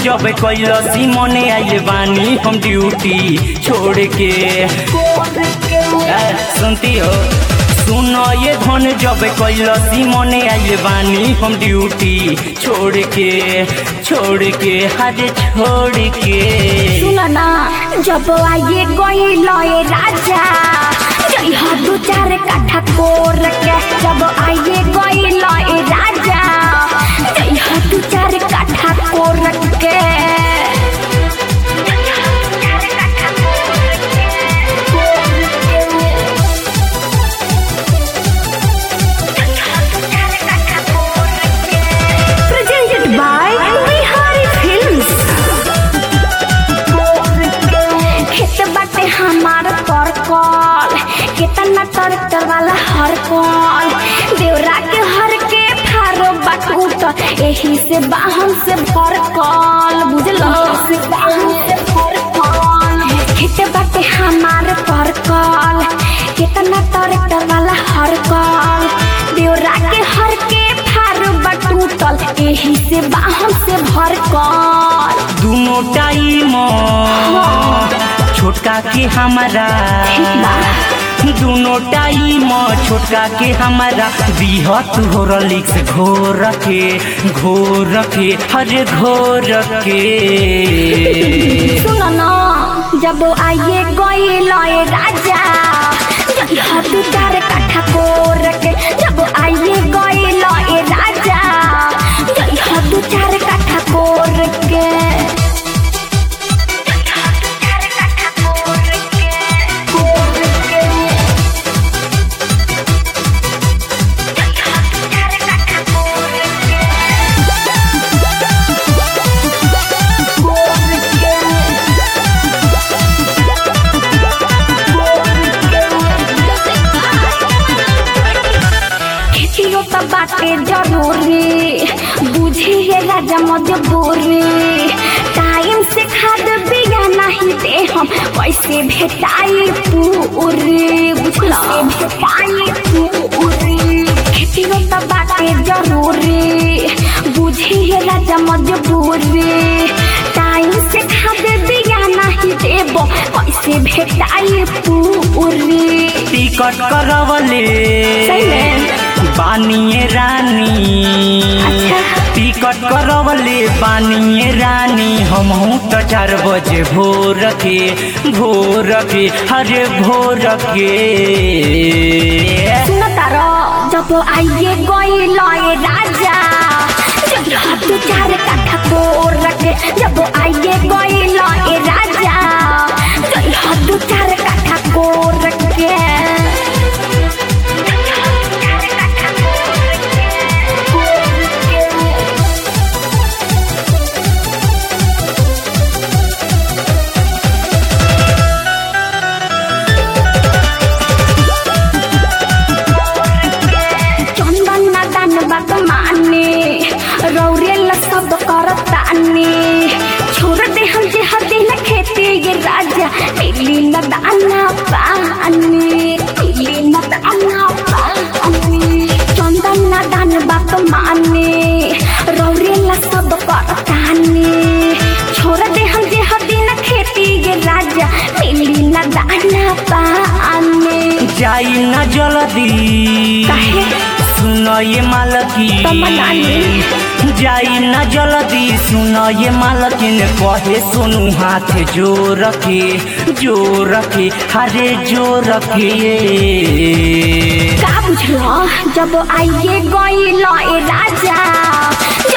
जब कैलसी मने आइले बानी हम ड्यूटी छोड़ के ए, सुनती हो सुन ये धन जब कैलसी मने आइले बानी हम ड्यूटी छोड़ के छोड़ के हरे छोड़ के सुन ना जब आइए गई लए राजा जई हा दू चार काठा कोर के जब आइए गई लए राजा जई हा दू चार काठा कोर के Presented by Bihari Films. खेत बाटे हमार पर कल केतना ट्रैक्टर वाला हर कल देवरा के हर के फारो बाटूट एही से बाहन से भर कल बुझलो से बाहन से भर कल खेत बाटे हमार पर कल केतना ट्रैक्टर वाला हर कल देवरा के हर के फारो बाटूटल एही से बाहन से भर कल दोनों टाइम छोटका के हमारा दोनों टाइम छोटका के हमारा बिहत हो रलिक्स घोर के घोर के हरे घोर के सुन न जब आइए गए लए राजा जब हाथ चार काठा कोर के जब आइए गए लए राजा जब हाथ चार काठा कोर के खेतियो त बाटे जरूरी बुझिए राजा मजबूरी टाइम से खाद बिया नहीं दे हम कैसे भेटाई पूरी बुझलो भेटाई पूरी खेतियो त बाटे जरूरी बुझिए राजा मजबूरी टाइम से खाद बिया नहीं देबो कैसे भेटाई पूरी टिकट करवले सही में? बानिए रानी अच्छा। टिकट करवले बानिए रानी हमहू तो चार बजे भोर के भोर के हरे भोर के सुन तार जब आइए गई लए राजा जब हाथ चार काठा कोर के जब आइए गई लए राजा जब हाथ चार काठा कोर के चंदन ना दान बात माने रौरेल सब करताने छोड़ दे हम जे हदे न खेती ये राजा मिली न दाना पानी मिली न दाना पानी चंदन ना दान बात माने रौरेल सब करताने छोड़ दे हम जे हदे न खेती ये राजा मिली न दाना पानी जाई न जल्दी काहे? सुन ये मालकी तमन्ना ने। जाई न जल्दी सुन ये मालकिन कहे सोनू हाथ जोर के जोर के हरे जोर के का बुझलो जब आइए गई लए राजा